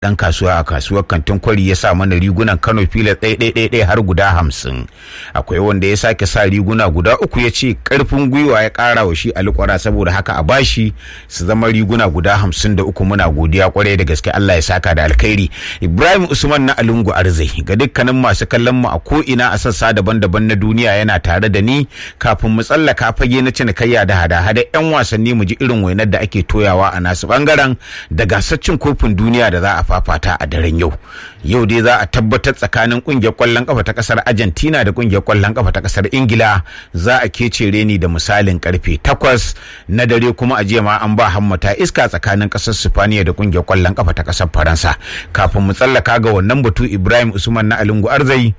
dan kasuwa a kasuwar kantin kwari ya sa mana rigunan kano filas ɗaya har guda hamsin akwai wanda ya sake sa riguna guda uku ya ce karfin gwiwa ya ƙara wa shi alƙwara saboda haka a bashi su zama riguna guda hamsin da uku muna godiya kwarai da gaske allah ya saka da alkhairi ibrahim usman na alungu arzai ga dukkanin masu kallon mu a ko ina a sassa daban-daban na duniya yana tare da ni kafin mu tsallaka fage na cinikayya da hada-hada yan wasanni mu ji irin wainar da ake toyawa a nasu bangaren da gasar cin kofin duniya da za a fafata a daren yau yau dai za a tabbatar tsakanin kungiyar kwallon kafa ta kasar argentina da kungiyar kwallon kafa ta kasar ingila za a kece reni da misalin karfe takwas na dare kuma a jiya ma an ba hammata iska tsakanin kasar sifaniya da kungiyar kwallon kafa ta kasar faransa kafin mu tsallaka ga wannan batu ibrahim usman na alungu arzai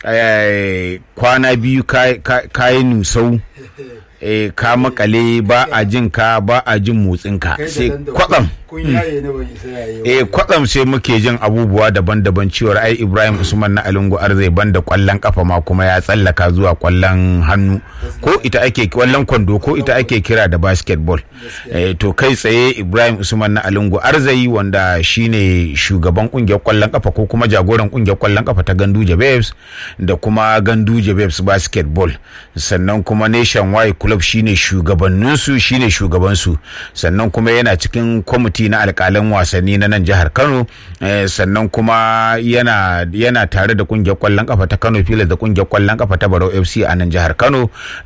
kwana biyu kayi nusau eh ka makale ba a jin ka ba a jin motsin ka sai kwatsam eh kwatsam sai muke jin abubuwa daban-daban cewar ai Ibrahim Usman na Alungu Arzai banda kwallon kafa ma kuma ya tsallaka zuwa kwallon hannu ko ita ake kwallon kwando ko ita ake kira da basketball eh to kai tsaye Ibrahim Usman na Alungu Arzai wanda shine shugaban kungiyar kwallon kafa ko kuma jagoran kungiyar kwallon kafa ta Ganduje Babes da kuma Ganduje Babes basketball sannan kuma Nationwide club shine shugabanninsu shine shugabansu sannan kuma yana cikin kwamiti na alkalan wasanni na nan jihar kano sannan kuma yana yana tare da kungiyar kwallon kafa ta kano filas da kungiyar kwallon kafa ta barau fc a nan jihar kano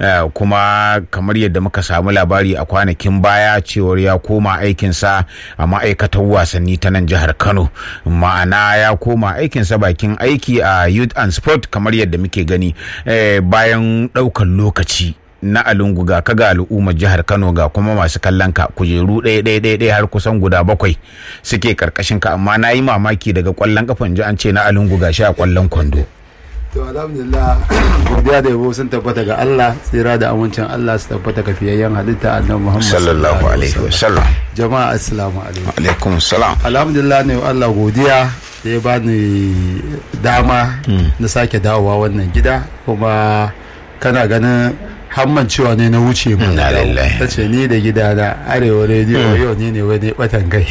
kuma kamar yadda muka samu labari a kwanakin baya cewar ya koma aikinsa a ma'aikatar wasanni ta nan jihar kano ma'ana ya koma aikinsa bakin aiki a youth and sport kamar yadda muke gani bayan ɗaukar lokaci na alungu ga kaga al'ummar jihar kano ga kuma masu kallon ka kujeru ɗaya ɗaya ɗaya ɗaya har kusan guda bakwai suke karkashin ka amma na yi mamaki daga kwallon kafan ji an ce na alungu ga a kwallon kwando to alhamdulillah godiya da yabo sun tabbata ga Allah tsira da amincin Allah su tabbata ga fiyayyen halitta annabi Muhammad sallallahu alaihi wasallam jama'a assalamu alaikum alaikum salam alhamdulillah ne Allah godiya da ya bani dama na sake dawowa wannan gida kuma kana ganin hamman cewa ne na wuce mu ta ce ni da gida na arewa rediyo yau ni ne wani batan kai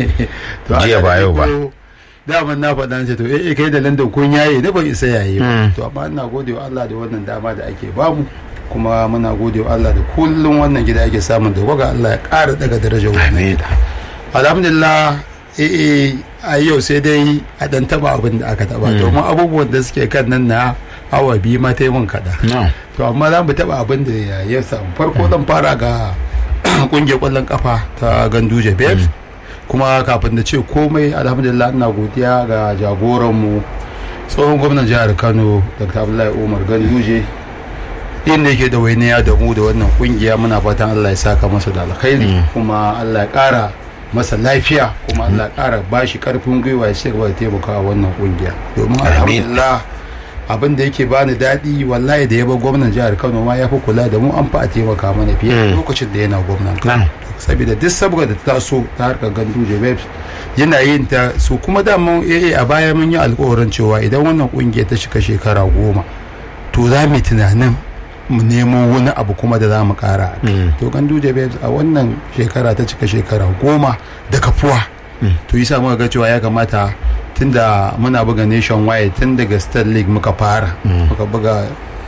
jiya ba yau ba daman na faɗa ce to eh kai da landan kun yaye ne ban isa yaye ba to amma ina gode wa Allah da wannan dama da ake bamu kuma muna gode wa Allah da kullum wannan gida ake samun da waga Allah ya ƙara daga darajar wannan gida alhamdulillah eh a yau sai dai a dan taba abin da aka taba domin abubuwan da suke kan nan na awa biyu ma ta yi mun kaɗa. To amma za mu taɓa abin da ya samu. Farko zan fara ga ƙungiyar ƙwallon ƙafa ta Ganduje Babes. Kuma kafin da ce komai alhamdulillah ina godiya ga jagoranmu tsohon gwamnan jihar Kano Dr. Abdullahi Umar Ganduje. inda yake da wainiya da mu da wannan kungiya muna fatan Allah ya saka masa da alkhairi kuma Allah ya ƙara masa lafiya kuma Allah ya ƙara bashi karfin gwiwa ya ci gaba da taimakawa wannan kungiya domin alhamdulillah abin da yake bani daɗi wallahi da ya bar gwamnan jihar kano ma ya fi kula da mu an fa a taimaka mana fiye lokacin da yana gwamnan kano saboda duk saboda da ta so ta harkar gandu jebebs yana yin ta su kuma daman AA a baya mun yi alkawarin cewa idan wannan kungiyar ta shiga shekara goma to za mu tunanin mu nemo wani abu kuma da za mu kara to gandu jebebs a wannan shekara ta cika shekara goma da kafuwa to yi sa muka ga cewa ya kamata tunda muna buga nationwide tun daga state league muka fara muka buga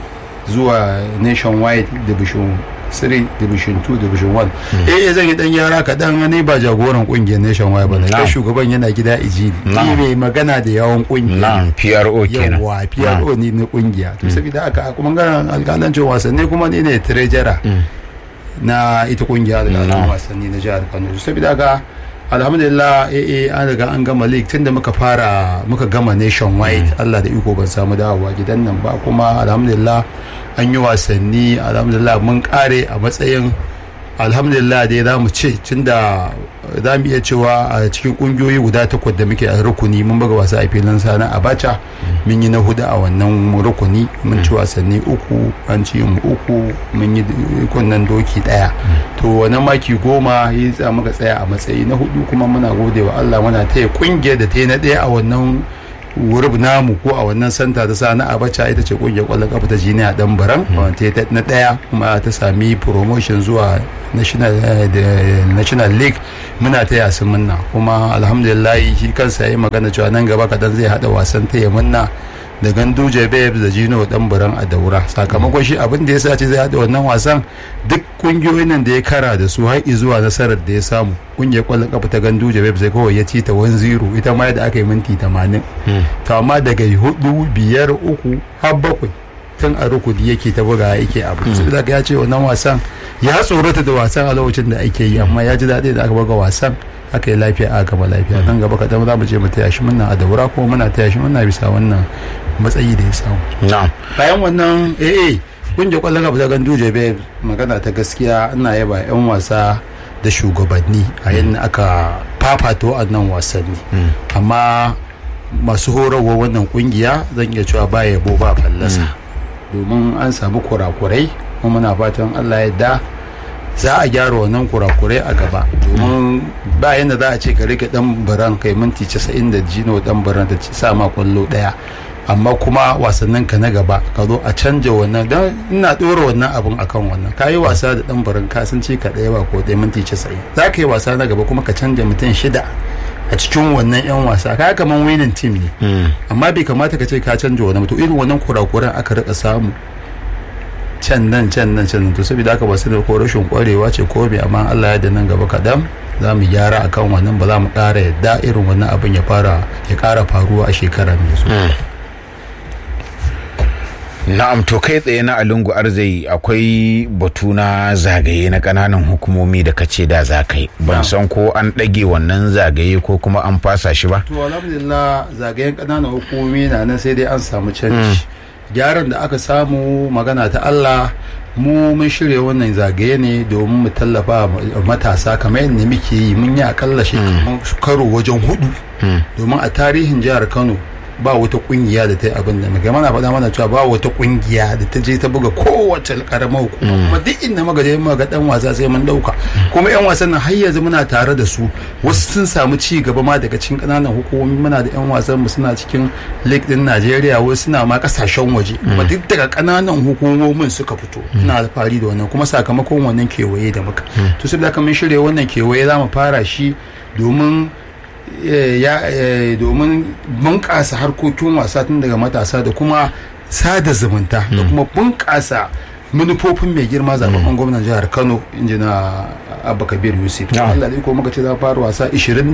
zuwa nationwide division 3 division 2 division 1 eh zan yi dan yara kaɗan ne ba jagoran kungiyar nationwide ba ne shugaban yana gida iji ne mai magana da yawan kungiya PRO kenan yawa PRO ne na kungiya to saboda haka kuma ganin alƙalancin wasanni kuma ni ne treasurer na ita kungiya da wasanni na jihar Kano saboda haka alhamdulillah eh an riga an gama league tunda muka fara muka gama nationwide Allah da iko ban samu dawowa gidan nan ba kuma alhamdulillah an yi wasanni alhamdulillah mun kare a matsayin alhamdulillah dai za mu ce tunda za mu iya cewa a cikin kungiyoyi guda takwas da muke a rukuni mun buga wasa a filin sana abacha mun yi na hudu a wannan rukuni mun ci wasanni uku an ci mu uku mun yi kunnen doki daya to wannan maki goma ya sa muka tsaya a matsayi na hudu kuma muna gode wa Allah muna taya kungiyar da ta yi na daya a wannan wurb namu ko a wannan santa ta sa na abacha ita ce kungiyar kwallon kafa ta jiniya dan baran wanda ta na daya kuma ta sami promotion zuwa national national league muna ta yasin munna kuma alhamdulillah shi kansa yayi magana cewa nan gaba kadan zai hada wasan ta munna da ganduje babes da jino dan buran a daura sakamakon shi abin da ya sa ce zai hada wannan wasan duk kungiyoyin nan da ya kara da su har zuwa nasarar da ya samu kungiyar kwallon kafa ta ganduje babes sai kawai ya ci ta 1-0 ita ma da aka yi minti 80 to amma daga hudu biyar uku har bakwai tun a rukuni yake ta buga yake abu sai ya ce wannan wasan ya tsorata da wasan a lokacin da ake yi amma ya ji daɗi da aka buga wasan aka yi lafiya a gaba lafiya nan gaba kaɗan za mu je mu taya shi muna a daura kuma muna taya shi muna bisa wannan matsayi da ya samu bayan wannan eh kungiyar kwallon gaba ta gandu bai magana ta gaskiya ina yaba yan wasa da shugabanni a yadda aka fafato a nan wasanni amma masu horarwa wannan kungiya zan iya cewa ba yabo ba fallasa domin an samu kurakurai kuma muna fatan allah ya da za a gyara wannan kurakurai a gaba domin ba yadda za a ce ka rike dan baran kai minti 90 da jino dan baran da sa ma kwallo daya amma kuma wasannin ka na gaba ka zo a canja wannan don ina dora wannan abun akan wannan ka yi wasa da dan baran ka sun ce ka daya ba ko daya minti 90 za ka yi wasa na gaba kuma ka canja mutum shida a cikin wannan yan wasa ka kaman winning team ne amma bai kamata ka ce ka canja wani mutum irin wannan kurakuran aka rika samu can nan can nan can to saboda haka ba su da ko rashin kwarewa ce ko bai amma Allah ya da nan gaba kaɗan za mu gyara akan wannan ba za mu ƙara yadda irin wannan abin ya fara ya ƙara faruwa a shekara mai zuwa. na'am to kai tsaye na alungu arzai akwai batu na zagaye na kananan hukumomi da kace da za kai ban san ko an ɗage wannan zagaye ko kuma an fasa shi ba to alhamdulillah zagayen kananan hukumomi na nan sai dai an samu canji gyaran da aka samu magana ta Allah mu mun shirya wannan zagaye ne domin mu tallafa matasa kamar yadda muke yi mun yi akalla shekaru karo wajen hudu domin a tarihin jihar Kano ba wata kungiya da ta yi abin da muke mana faɗa mana cewa ba wata kungiya da ta je ta buga kowace karamar hukuma kuma duk inda muka je muka ga dan wasa sai mun dauka kuma yan wasan nan har yanzu muna tare da su wasu sun samu ci gaba ma daga cikin kananan hukumomi muna da yan wasan mu suna cikin league din Najeriya wasu suna ma kasashen waje kuma duk daga kananan hukumomin suka fito ina alfahari da wannan kuma sakamakon wannan kewaye da muka to saboda haka mun shirya wannan kewaye za mu fara shi domin ya domin bunƙasa harkokin wasa tun daga matasa da kuma sada zumunta da kuma bunƙasa manufofin mai girma zaɓen gwamnan jihar kano injina abba kabir yusuf Allah dai ko muka ce za fara wasa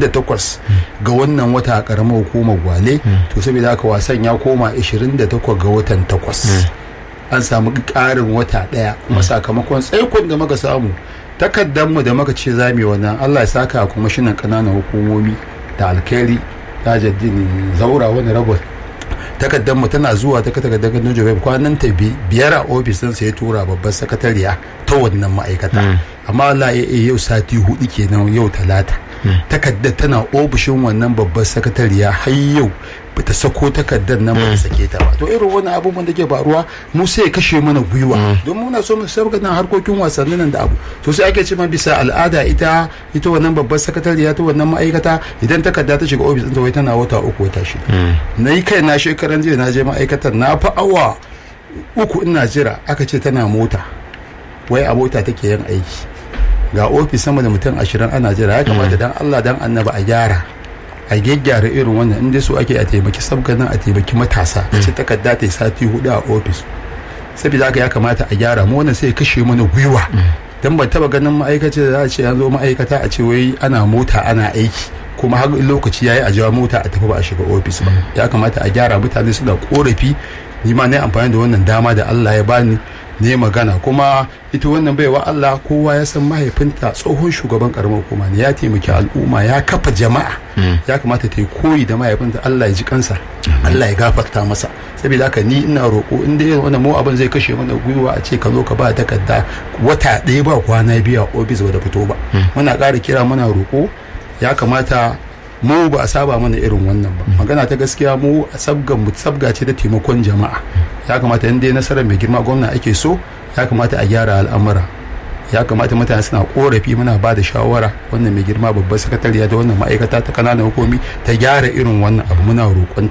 28 ga wannan wata a ƙaramar hukumar gwale to saboda haka wasan ya koma 28 ga watan 8 an samu ƙarin wata ɗaya kuma sakamakon tsaikon da muka samu takaddanmu da muka ce za mu yi wannan Allah ya saka a kwamishinan ƙananan hukumomi da alkhairi tajaddin zaura wani rabon takardar mu tana zuwa ta takardar gandun jobe kwanan ta biyar a ofis ɗinsa ya tura babbar sakatariya ta wannan ma'aikata amma Allah ya yau sati hudu kenan yau talata takardar tana ofishin wannan babbar sakatariya har yau bata sako takardar nan ba sake ta ba to irin wani abubuwan da ke faruwa mu sai ya kashe mana gwiwa don muna so mu sabga nan harkokin wasannin nan da abu to sai ake ce ma bisa al'ada ita ita wannan babbar sakatariya ta wannan ma'aikata idan takarda ta shiga ofis ɗinta wai tana wata uku wata shida na yi kai na shekaran jiya na je ma'aikatar na fi awa uku ina jira aka ce tana mota wai a mota take yin aiki ga ofis sama da mutum ashirin ana jira ya kamata dan Allah dan annaba a gyara a gyaggyara irin wannan inda su ake a taimaki sabganin a taimaki matasa a ce takarda ta yi sati hudu a ofis saboda haka ya kamata a gyara mu wannan sai kashe mana gwiwa dan ban taba ganin ma'aikaci da za a ce an zo ma'aikata a ce wai ana mota ana aiki kuma har lokaci yayi a jawo mota a tafi ba a shiga ofis ba ya kamata a gyara mutane suna korafi ni ma na amfani da wannan dama da Allah ya bani ne magana kuma ita wannan baiwa Allah kowa ya san mahaifinta tsohon shugaban karamar hukuma ne ya taimaki al'umma ya kafa jama'a ya kamata ta yi koyi da mahaifinta Allah ya ji kansa Allah ya gafarta masa saboda haka ni ina roƙo in dai wannan mu abin zai kashe mana gwiwa a ce ka zo ka ba takarda wata ɗaya ba kwana biyu a ofis ba da fito ba muna ƙara kira muna roƙo ya kamata mu ba a saba mana irin wannan ba magana ta gaskiya mu sabgan mu sabga ce ta taimakon jama'a ya kamata in dai nasarar mai girma gwamna ake so ya kamata a gyara al'amura ya kamata mutane suna korafi muna ba da shawara wannan mai girma babbar sakatariya da wannan ma'aikata ta kananan hukumi ta gyara irin wannan abu muna roƙonta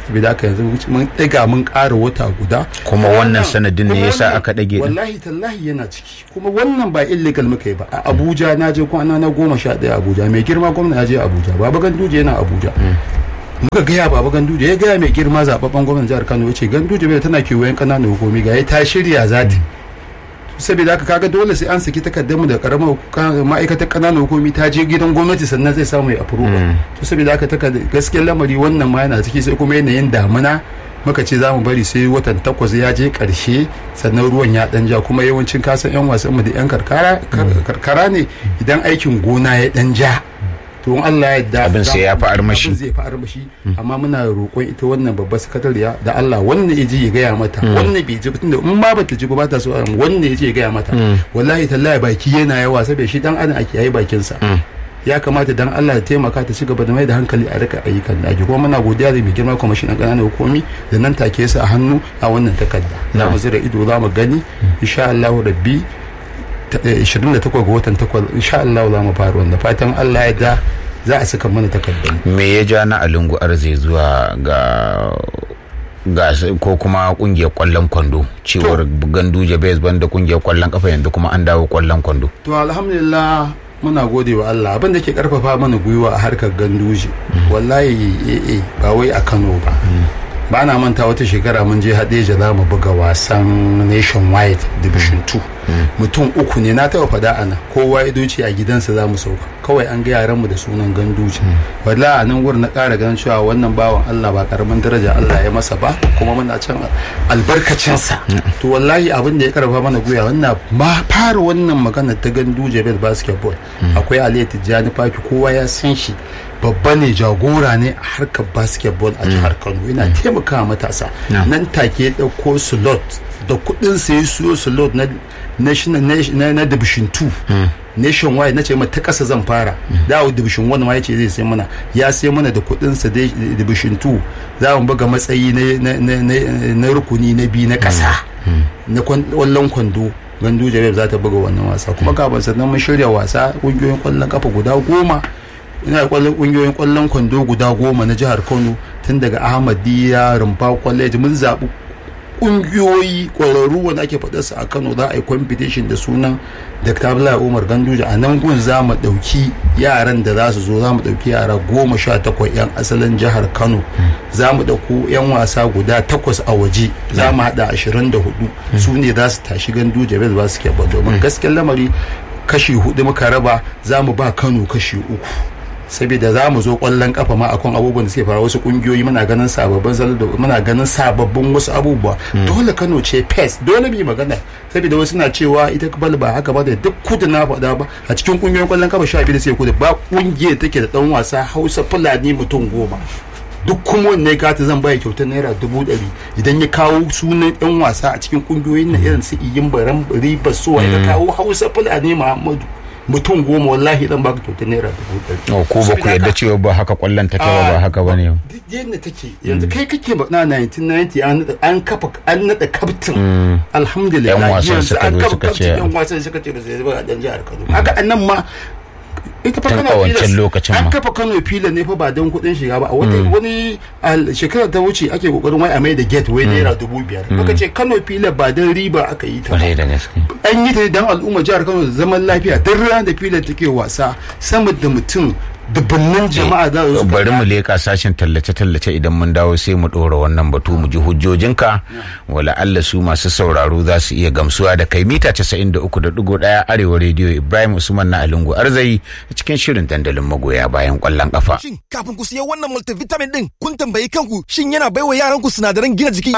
saboda haka yanzu mun ɗaga mun ƙara wata guda kuma wannan sanadin ne yasa aka ɗage din wallahi tallahi yana ciki kuma wannan ba illegal muka yi ba a abuja na je kwana na goma sha ɗaya abuja mai girma gwamna ya je abuja baba ganduje yana abuja muka gaya baba ganduje ya gaya mai girma zababben gwamnan jihar kano ya ce ganduje bai tana kewayen ƙananan hukumi ga ya ta shirya zati saboda haka kaga dole sai an saki takardar mu da karamar ma'aikatar kananan hukumi ta je gidan gwamnati sannan zai samu ya approve to saboda haka takardar gaskiyar lamari wannan ma yana ciki sai kuma yanayin damuna muka ce za mu bari sai watan takwas ya je karshe sannan ruwan ya dan ja kuma yawancin kasan yan wasan mu da yan karkara karkara ne idan aikin gona ya dan ja to in Allah ya yarda Abin sai ya fi armashi. abin zai fi armashi amma muna roƙon ita wannan babbar sakatariya da Allah wannan ya ji ya gaya mata wannan bai ji tunda in ma bata ji ba ta so wannan ya ji ya gaya mata wallahi tallahi baki yana yawa saboda shi dan adam ake yayi bakin sa ya kamata dan Allah ya taimaka ta ci gaba da mai da hankali a rika ayyukan da ake kuma muna godiya da mai girma kwamishinan ƙananan hukumi da nan take su a hannu a wannan takarda za mu zira ido za mu gani insha Allah rabbi ta- eh, 28 ga watan 8 insha Allah za mu fara wanda fatan Allah ya da za a saka mana takardar me ya ja na alungu arze zuwa ga ga s- ko kuma kungiyar kwallon kwando cewar ganduje bai banda kungiyar kwallon kafa yanzu kuma an dawo kwallon kwando to alhamdulillah muna gode wa Allah abin da ke karfafa mana gwiwa a harkar ganduje wallahi eh eh ba wai a Kano ba ba na manta wata shekara mun je Hadeja za mu buga wasan Nationwide Division 2 mutum uku ne na taba fada ana kowa ya doce a gidansa za mu sauka kawai an ga yaran mu da sunan ganduje wallahi a nan wurin na ƙara ganin cewa wannan bawan Allah ba karamin daraja Allah ya masa ba kuma muna can albarkacinsa to wallahi abin da ya karfafa mana gwiwa wannan ma fara wannan magana ta ganduje bel basketball akwai Ali Tijjani Faki kowa ya san shi babba ne jagora ne a harkar basketball a jihar Kano yana taimakawa matasa nan take ya dauko slot da kudin sa ya siyo slot na national na, na division 2 nationwide na ce ma ta kasa zan fara dawo division 1 ma yace zai sai mana ya sai mana da kudin sa dai division 2 za mu buga matsayi na na, na, na rukuni na biyu na kasa na kwallon kwando gandu jareb za ta buga wannan wasa kuma kafin sannan mun shirya wasa kungiyoyin kwallon kafa guda goma ina da kwallon kungiyoyin kwallon kwando guda goma na jihar kano tun daga ahmadiyya rumfa college mun zaɓi kungiyoyi kwararru wanda ake faɗa su a kano za a yi competition da sunan dr abdullahi umar ganduje a nan gun za mu ɗauki yaran da za su zo za mu ɗauki yara goma sha takwas 'yan asalin jihar kano za mu ɗauko 'yan wasa guda takwas a waje za mu haɗa ashirin da hudu su ne za su tashi ganduje bai ba su ke ba domin gaskiyar lamari kashi hudu muka raba za mu ba kano kashi uku saboda za mu zo kwallon kafa ma akan abubuwan da suke fara wasu kungiyoyi muna ganin sababbin zalo da muna ganin sababbin wasu abubuwa dole Kano ce pes dole mu magana saboda wasu na cewa ita bal ba haka ba da duk kudu na faɗa ba a cikin kungiyoyin kwallon kafa sha biyu da sai kudu ba kungiyar take da dan wasa Hausa Fulani mutum goma duk kuma wanne kata zan baya kyautar naira dubu ɗari idan ya kawo sunan yan wasa a cikin kungiyoyin na irin su iyin baran riba suwa ya kawo Hausa Fulani Muhammadu mutum goma wallahi zan baka kyautar naira dubu ɗari. ko ba ku yadda cewa ba haka kwallon take ba ba haka bane duk yadda take yanzu kai kake na 1990 an kafa an nada kaftin alhamdulillah Yan wasan yanzu suka an zo kafa suka ce- kaftin yan wasan suka ce ba sai ba a dan jihar Kano haka annan ma ita fa Tun Kano a wancan Pilas, lokacin an ma. kafa Kano Pilas ne fa ba don kuɗin shiga ba a wani wani a shekarar ta wuce ake kokarin wai a mai da gate wai naira dubu biyar muka ce Kano Pilas ba don riba aka yi ta ba kwarai da gaske an yi ta ne don al'umma jihar kano da zaman lafiya duk ranar da filin take wasa sama da mutum dubbannin jama'a za su bari mu leka sashen tallace-tallace idan mun dawo sai mu ɗora wannan batu mu ji hujjojinka wala Allah su masu sauraro za su iya gamsuwa da kai mita 93.1 arewa rediyo Ibrahim Usman na Alungu Arzai a cikin shirin dandalin magoya bayan kwallon kafa. Shin kafin ku siya wannan multivitamin din kun tambayi kanku shin yana baiwa yaran ku sinadaran gina jiki?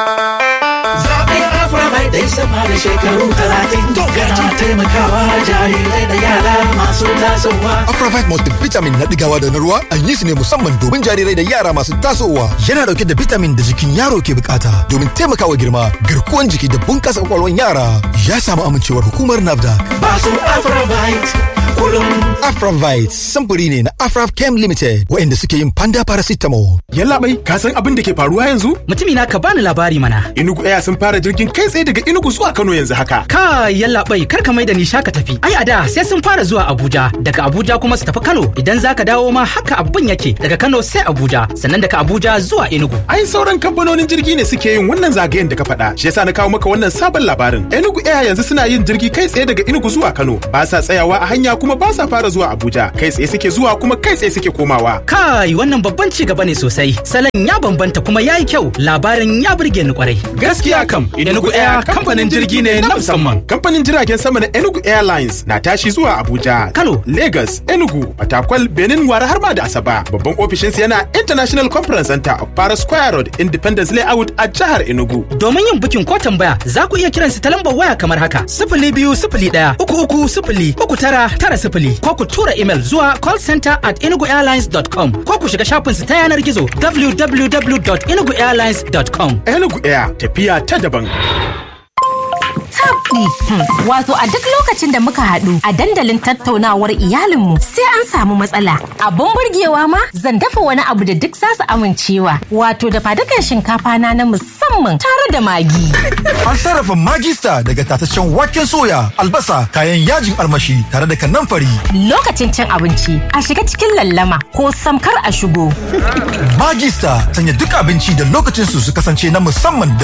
Zaɓin Aframai dai sama da shekaru talatin yana taimakawa jarirai da yara masu tasowa. Afravite multivitamin na digawa da na ruwa an yi su ne musamman domin jarirai da yara masu tasowa. Yana dauke da vitamin da jikin yaro ke bukata domin taimakawa girma, garkuwan jiki da bunkasa kwakwalwan yara. Ya samu amincewar hukumar NAFDAC. Masu Aframite kullum. Afravite samfuri ne na Afrav Chem Limited waɗanda suke yin panda paracetamol. Yallaɓai, ka san abin da ke faruwa yanzu? Mutumi na ka bani labari mana. Inugu Air sun fara jirgin kai tsaye daga Inugu zuwa Kano yanzu haka. Ka yallaɓai kar ka mai da ni shaka tafi. Ai a da sai sun fara zuwa Abuja, daga Abuja kuma su tafi Kano. Idan za ka dawo ma haka abin yake daga Kano sai Abuja, sannan daga Abuja zuwa Enugu. Ai sauran kamfanonin jirgi ne suke yin wannan zagayen da ka faɗa. Shi yasa na kawo maka wannan sabon labarin. Enugu Air yanzu suna yin jirgi kai tsaye daga Enugu zuwa Kano. Ba sa tsayawa a hanya kuma ba sa fara zuwa Abuja. Kai tsaye suke zuwa kuma kai tsaye suke komawa. Kai wannan babban ci gaba ne sosai. Salon ya bambanta kuma ya yi kyau. Labarin ya burge ni kwarai. Gaskiya kam, Enugu Air kamfanin jirgi ne na musamman. Kamfanin jiragen sama na Enugu Airlines na tashi zuwa Abuja, Kano. Lagos, Enugu, Fatakwal, Benin, Wara har ma da Asaba. Babban ofishinsu yana International Conference Center of Para Square Road, Independence Layout a jihar Enugu. Domin yin bukin ko tambaya za ku iya kiransu ta lambar waya kamar haka sifili biyu sifili ɗaya uku uku sifili uku tara tara sifili ko ku tura imel zuwa callcenter at enuguairlines.com ko ku shiga shafinsu ta yanar gizo www.enuguairlines.com. Enugu Air tafiya ta daban. tabdi. Wato a duk lokacin da muka haɗu a dandalin tattaunawar iyalinmu sai an samu matsala. Abun burgewa ma zan dafa wani abu da duk zasu amincewa. Wato da fadukan shinkafa na na musamman tare da magi. An sarrafa magista daga tataccen waken soya, albasa, kayan yajin almashi tare da kanamfari. Lokacin cin abinci a shiga cikin lallama ko samkar a shigo. Magista sanya duk abinci da lokacin su su kasance na musamman da